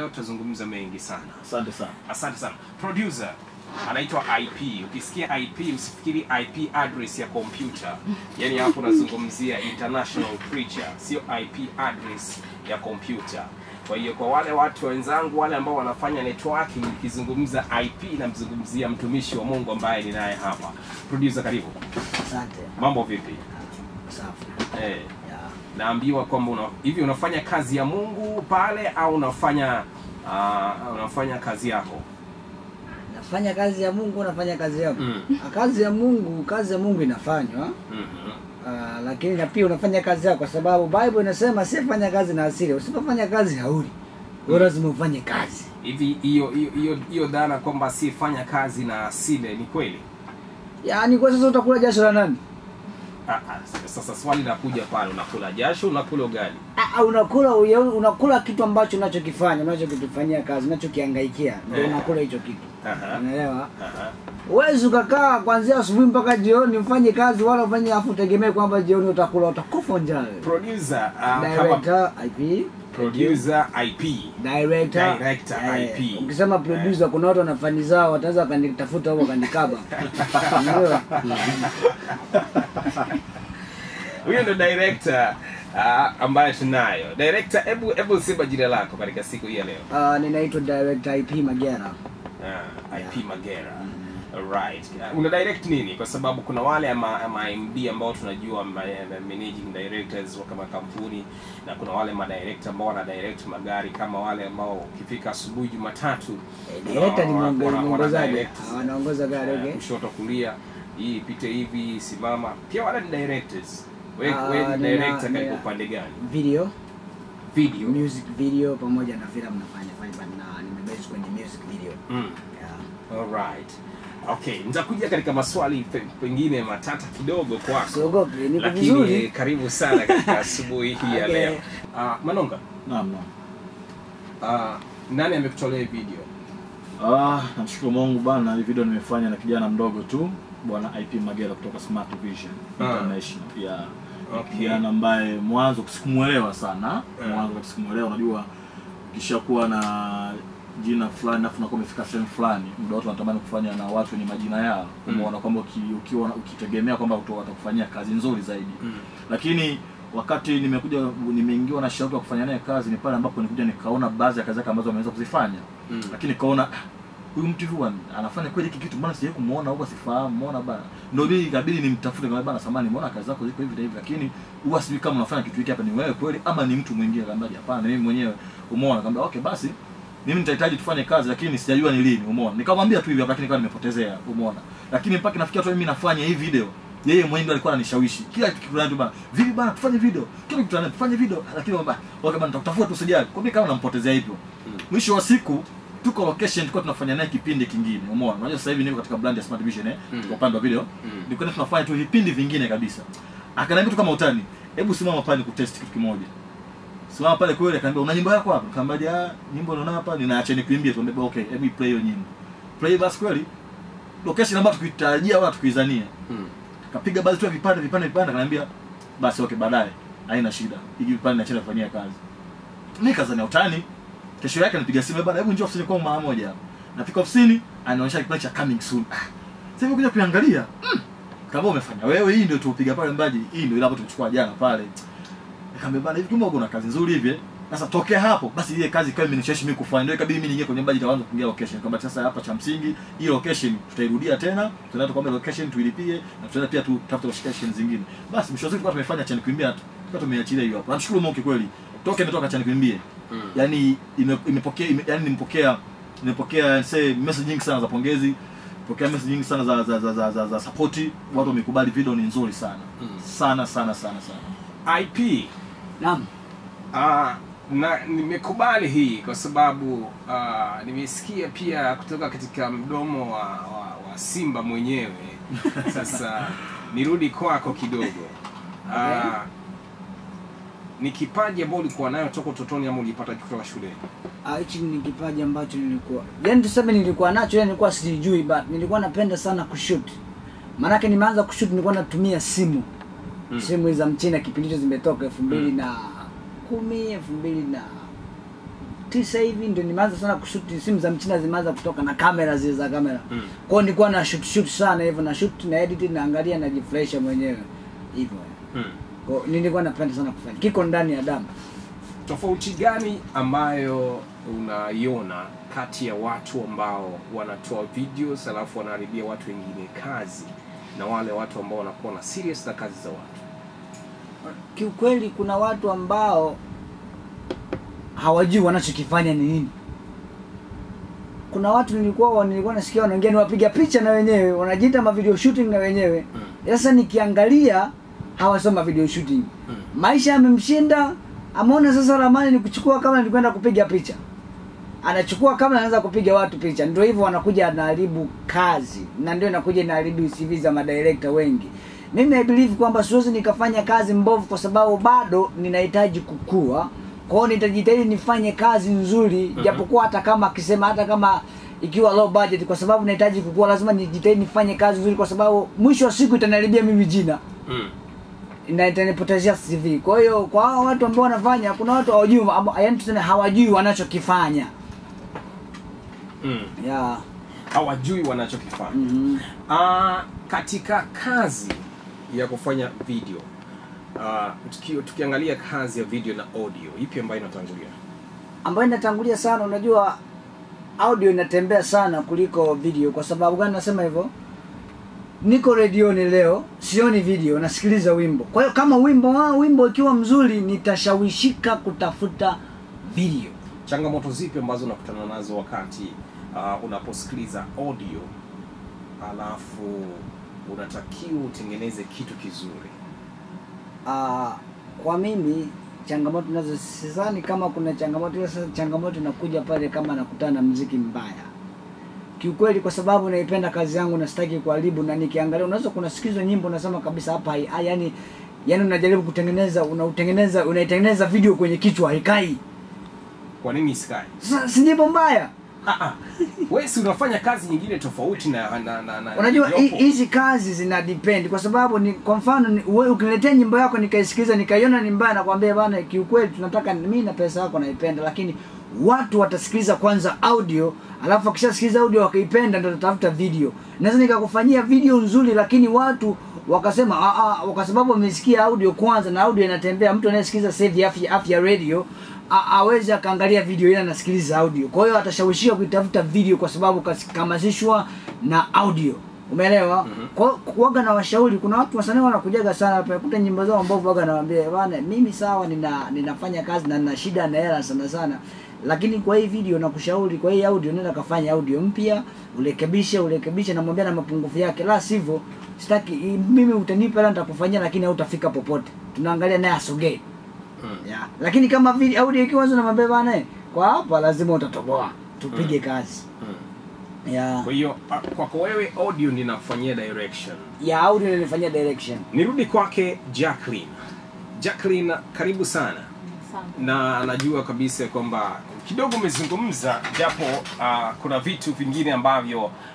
leo tutazungumza mengi sana. Asante sana. Asante sana. Producer anaitwa IP. Ukisikia IP usifikiri IP address ya kompyuta. Yaani hapo unazungumzia international preacher, sio IP address ya kompyuta. Kwa hiyo kwa wale watu wenzangu wale ambao wanafanya networking, nikizungumza IP namzungumzia mtumishi wa Mungu ambaye ninaye hapa. Producer, karibu. Asante. Mambo vipi? Safi. Eh, Ya. naambiwa kwamba una, hivi unafanya kazi ya Mungu pale au unafanya uh, unafanya kazi yako? Nafanya kazi ya Mungu, nafanya kazi yako. Mm. Ah, Kazi ya Mungu, kazi ya Mungu inafanywa. Mhm. Ah, lakini na pia unafanya kazi yako kwa sababu Bible inasema sifanya kazi na asili. Usipofanya kazi hauli. Wewe lazima ufanye kazi. hivi hiyo hiyo hiyo hiyo dhana kwamba asiyefanya kazi na asile ni kweli Yaani kwa sasa utakula jasho la nani? Ah, ah, sasa swali linakuja pale unakula jasho unakula ugali Ah, ah, unakula uye- unakula kitu ambacho unachokifanya, unachokitufanyia kazi, unachokihangaikia. Ndio Eh. unakula hicho kitu. Aha. Unaelewa? Aha. Huwezi ukakaa kuanzia asubuhi mpaka jioni ufanye kazi wala ufanye afu utegemee kwamba jioni utakula, utakufa njaa. wewe. producer uh, kama Director IP producer IP director, Director, eh, IP. ukisema producer kuna watu wana fani zao wataweza wakanitafuta huko wakanikaba Unajua? huyo ndo director uh, ambaye tunayo director hebu hebu sema jina lako katika siku hii ya leo Ah, ninaitwa director IP Magera uh, IP Magera right uh, una direct nini kwa sababu kuna wale ama, ama MD ambao tunajua ma, ma- managing directors wa kama kampuni na kuna wale madirector ambao wana direct magari kama wale ambao ukifika asubuhi Jumatatu Eh, director ni wana- mwongo- wana- wana mwongozaji direct, Ah, wanaongoza gari eh, okay kushoto kulia hii ipite hivi simama pia wale ni directors we, Ah, we ni nina- director katika nina- upande gani video video music video pamoja na filamu nafanya fanya na nimebase kwenye music video mm. yeah. Alright. Okay, nitakuja katika maswali pe- pengine matata kidogo kwako. Siogopi, niko Lakini vizuri. karibu sana katika asubuhi hii ya Okay. leo. Uh, Manonga, Naam, naam. uh, nani amekutolea hii video? Ah, namshukuru Mungu bana, hii video nimefanya na kijana mdogo tu bwana IP Magera kutoka Smart Vision Ah. International. Yeah. Okay. Kijana ambaye mwanzo sikumuelewa sana. Ah. Mwanzo sikumuelewa, unajua ukishakuwa na jina fulani afu unakuwa umefika sehemu fulani, muda wote wanatamani kufanya na watu wenye majina yao. Mm. Umeona kwamba uki- ukiwa ukitegemea kwamba watu watakufanyia kazi nzuri zaidi. lakini wakati nimekuja nimeingiwa na shauku ya kufanya naye kazi ni pale ambapo nikuja nikaona baadhi ya kazi zake ambazo ameweza kuzifanya Mm. lakini nikaona "Ah, huyu mtu huwa anafanya kweli hiki kitu mbona sijawahi kumuona huwa sifahamu muona bana ndio mimi ikabidi nimtafute kama bana samani muona kazi zako ziko hivi na hivi lakini huwa sijui kama unafanya kitu hiki hapa ni wewe kweli ama ni mtu mwingine kamba hapana ni mimi mwenyewe umeona kamba okay basi mimi nitahitaji tufanye kazi lakini sijajua ni lini umeona nikamwambia tu hivi hapa lakini kama nimepotezea umeona lakini mpaka nafikia tu mimi nafanya hii video yeye mwenyewe ndo alikuwa ananishawishi kila kitu fulani tu bana vipi bana tufanye video kila kitu tunafanya tufanye video lakini baba okay bana tutakutafuta tu sijali kwa mimi kama nampotezea hivyo mwisho wa siku tuko location tulikuwa tunafanya naye kipindi kingine umeona unajua sasa hivi niko katika brand ya Smart Vision eh Mm. tuko upande wa video Mm. nilikuwa tunafanya tu vipindi vingine kabisa akaniambia tu kama utani hebu simama pale kutest kitu kimoja simama pale kweli akaniambia una nyimbo yako hapa nikamwambia ah nyimbo naona hapa ninaacha nikuimbie tu nikamwambia okay hebu play hiyo nyimbo play basi kweli location ambayo tukitarajia wala tukuizania Mm. kapiga baadhi tu ya vipande vipande vipande akaniambia basi okay baadaye haina shida hiki vipande nachenda kufanyia kazi mimi kazania utani kesho yake anipiga simu bana hebu njoo ofisini kwa mara moja hapa nafika ofisini anaonyesha kipande cha coming soon ah sasa hivi kuja kuangalia mm. kama umefanya wewe hii ndio tuupiga pale mbaji hii ndio ile hapo tumechukua jana pale nikamwambia bana hivi kumbe una kazi nzuri hivi eh? sasa tokea hapo basi ile kazi ikawa imenishawishi mimi kufanya ndio ikabidi mimi niingie kwenye budget kaanza kuingia location kwamba sasa hapa cha msingi hii location tutairudia tena tunaenda kwamba location tuilipie na tutaenda pia tutafute location zingine basi mwisho wa siku tulikuwa tumefanya chani kuimbia tu tulikuwa tumeachilia hiyo hapo namshukuru Mungu kweli toka imetoka chani kuimbie Mm. yani ime- imepokea ime, yani nimepokea nimepokea say message nyingi sana za pongezi pokea message nyingi sana za za za, za, za, za support watu wamekubali video ni nzuri sana Mm. sana sana sana sana IP Naam. uh, na nimekubali hii kwa sababu uh, nimesikia pia kutoka katika mdomo wa, wa, wa Simba mwenyewe. Sasa nirudi kwako kidogo. Uh, ni kipaji ambao ulikuwa nayo toka utotoni ama ulipata kutoka shuleni? Ah, hichi ni kipaji ambacho nilikuwa yaani tuseme nilikuwa nacho yani nilikuwa sijui but nilikuwa napenda sana kushoot maanake nimeanza kushoot nilikuwa natumia simu Mm. simu hizi za mchina kipindi hicho zimetoka elfu mbili na kumi elfu mbili na tisa hivi ndio nimeanza sana kushuti simu za mchina zimeanza kutoka na kamera zile za kamera Mm. kwao nilikuwa na shoot shoot sana hivyo na shoot na edit naangalia najifurahisha mwenyewe hivyo Mm. Kwa- nilikuwa napenda sana kufanya kiko ndani ya damu tofauti gani ambayo unaiona kati ya watu ambao wanatoa videos alafu wanaharibia watu wengine kazi na wale watu ambao wanakuwa na serious na kazi za watu kiukweli kuna watu ambao hawajui wanachokifanya ni nini kuna watu nilikuwa nilikuwa nasikia wanaongea ni wapiga picha na wenyewe wanajiita ma video shooting na wenyewe Mm. sasa nikiangalia hawasoma video shooting Mm. maisha yamemshinda ameona sasa ramani ni kuchukua kama ni kwenda kupiga picha anachukua kama anaanza kupiga watu picha ndio hivyo wanakuja anaharibu kazi na ndio inakuja inaharibu CV za madirekta wengi mimi I believe kwamba siwezi nikafanya kazi mbovu kwa sababu bado ninahitaji kukua kwa hiyo nitajitahidi nifanye kazi nzuri Mhm. japokuwa hata kama akisema hata kama ikiwa low budget kwa sababu nahitaji kukua lazima nijitahidi nifanye kazi nzuri kwa sababu mwisho wa siku itaniharibia mimi jina mm. na itanipotezea CV. Kwa hiyo kwa hao watu ambao wanafanya, kuna watu hawajui, amba- yaani tuseme hawajui wanachokifanya. Mm. Yeah. hawajui wanachokifanya Mhm. Ah, katika kazi ya kufanya video uh, tuki, tukiangalia kazi ya video na audio ipi ambayo inatangulia Ambayo inatangulia sana, unajua audio inatembea sana kuliko video. Kwa sababu gani nasema hivyo? Niko redioni leo, sioni video, nasikiliza wimbo. Kwa hiyo kama wimbo wao wimbo ikiwa mzuri, nitashawishika kutafuta video. changamoto zipi ambazo unakutana nazo wakati uh, unaposikiliza audio alafu unatakiwa utengeneze kitu kizuri Ah, kwa mimi changamoto nazo sidhani kama kuna changamoto ila sasa changamoto inakuja pale kama nakutana na mziki mbaya kiukweli kwa sababu naipenda kazi yangu na sitaki kuharibu na nikiangalia unaweza kunasikizwa nyimbo unasema kabisa hapa hai- hai- yani yani unajaribu kutengeneza unautengeneza unaitengeneza video kwenye kichwa haikai kwa nini isikai sasa si nyimbo mbaya Ah, ah. wewe si unafanya kazi nyingine tofauti na na, na, na unajua hi- iliyopo. hizi kazi zina depend kwa sababu ni kwa mfano ni- wewe ukiniletea nyimbo yako nikaisikiliza nikaiona ni mbaya nakwambia bana kiukweli tunataka mimi na pesa yako naipenda lakini watu watasikiliza kwanza audio alafu wakishasikiliza audio wakaipenda ndio tatafuta video naweza nikakufanyia video nzuri lakini watu wakasema "Ah, ah, kwa sababu wamesikia audio kwanza na audio inatembea mtu anayesikiliza sasa hivi afya, afya radio a- aweze akaangalia video ile anasikiliza audio kwa hiyo atashawishiwa kuitafuta video kwa sababu kas- kahamasishwa na audio umeelewa Mhm. kwa waga na washauri kuna watu wasanii wanakujaga sana hapa kuta nyimbo zao mbovu waga nawaambia bana mimi sawa nina ninafanya kazi na nina shida na hela sana sana lakini kwa hii video nakushauri kwa hii audio nenda kafanya audio mpya urekebishe urekebishe namwambia na mapungufu yake la sivyo sitaki i- mimi utanipa hela nitakufanyia lakini hautafika popote tunaangalia naye asogee Mm. yeah. lakini kama video audio ikiwa nzuri namwambia bana eh, kwa hapa lazima utatoboa tupige kazi Mm. yeah. kwa hiyo ah, kwako wewe audio ninafanyia direction ya audio inanifanyia direction nirudi kwake jacqueline jacqueline karibu sana Asante. na najua kabisa kwamba kidogo umezungumza japo uh, kuna vitu vingine ambavyo